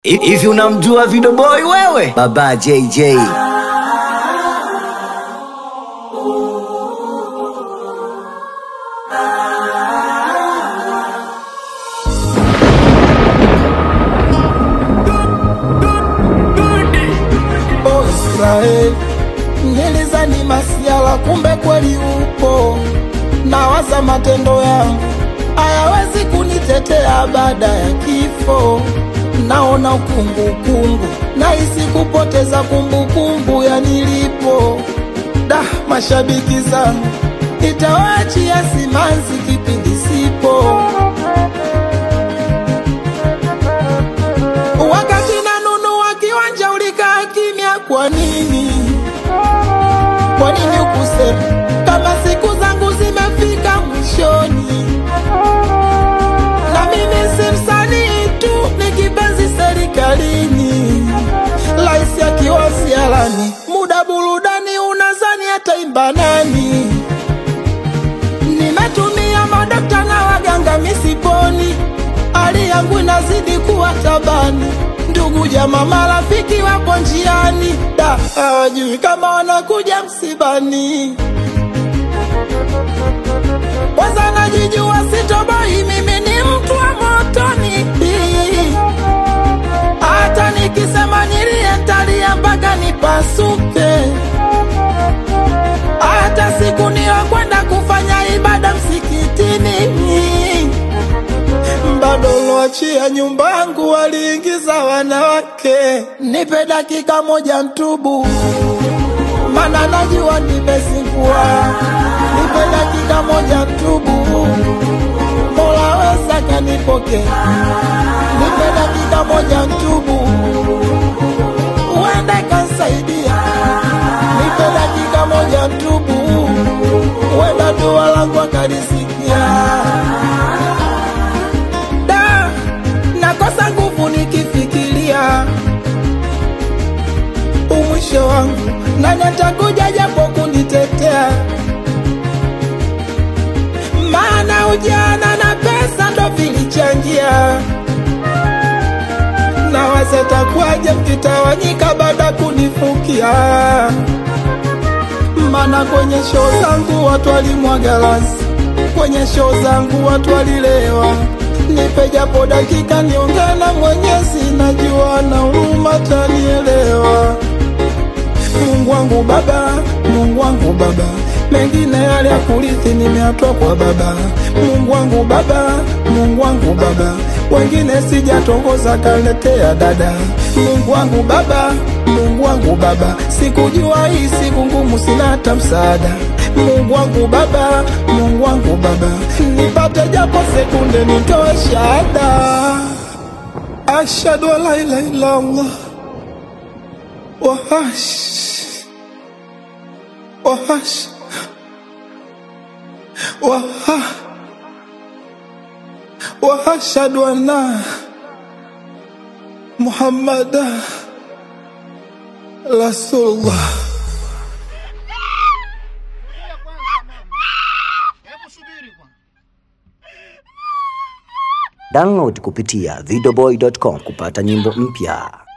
Hivi unamjua Video Boy wewe? Baba JJ. Oh Israeli, nilizani masiala, kumbe kweli upo. Nawaza matendo yangu hayawezi kunitetea baada ya kifo. Naona ukungukungu, nahisi kupoteza kumbukumbu ya nilipo. Da, mashabiki zangu nitawaachia simanzi kipindi sipo. Wakati nanunua kiwanja ulikaa kimya, kwa nini? Kwa nini ukusema kama siku zangu zimefika mwishoni? Na mimi si msanii tu, ni kipenzi serikalini. Rais akiwa sialani, muda burudani, unazani ataimba nani? Nimetumia madokta na waganga misiponi, hali yangu inazidi kuwa tabani. Ndugu jamaa marafiki wapo njiani, da hawajui kama wanakuja msibani. Kwanza najijua sitoboi, mimi ni mtu wa motoni. Hata nikisema nilie ntalia mpaka nipasuke hata siku niyokwenda kufanya ibada msikitini, bado loachia nyumba yangu waliingiza wanawake. Nipe dakika moja ntubu, mana najua nimezingua. Nipe dakika moja ntubu, Mola weza kanipoke. Nipe dakika moja ntubu, uende kansaidia nipe dakika moja ntubu, wenda dua langu akalisikia. Da, nakosa nguvu nikifikiria umwisho wangu, nani atakuja japo kunitetea? Maana ujana na pesa ndo vilichangia na waza takuwaje mkitawanyika baada kunifukia mana kwenye show zangu watu walimwaga rasi, kwenye show zangu watu walilewa. Nipe japo dakika niongee na Mwenyezi, najua na huruma tanielewa. Mungu wangu Baba, Mungu wangu Baba, mengine yale ya kurithi nimeatoa kwa Baba. Mungu wangu Baba, Mungu wangu Baba, wengine sijatongoza kaletea dada. Mungu wangu Baba, Mungu wangu Baba, sikujua hii siku ngumu, sina hata msaada. Mungu wangu Baba, Mungu wangu Baba, nipate japo sekunde nitoe shahada. Ashhadu an la ilaha illa Allah wahash wahash waha wahashhadu anna Muhammada Rasulullah. Download kupitia videoboy.com kupata nyimbo mpya.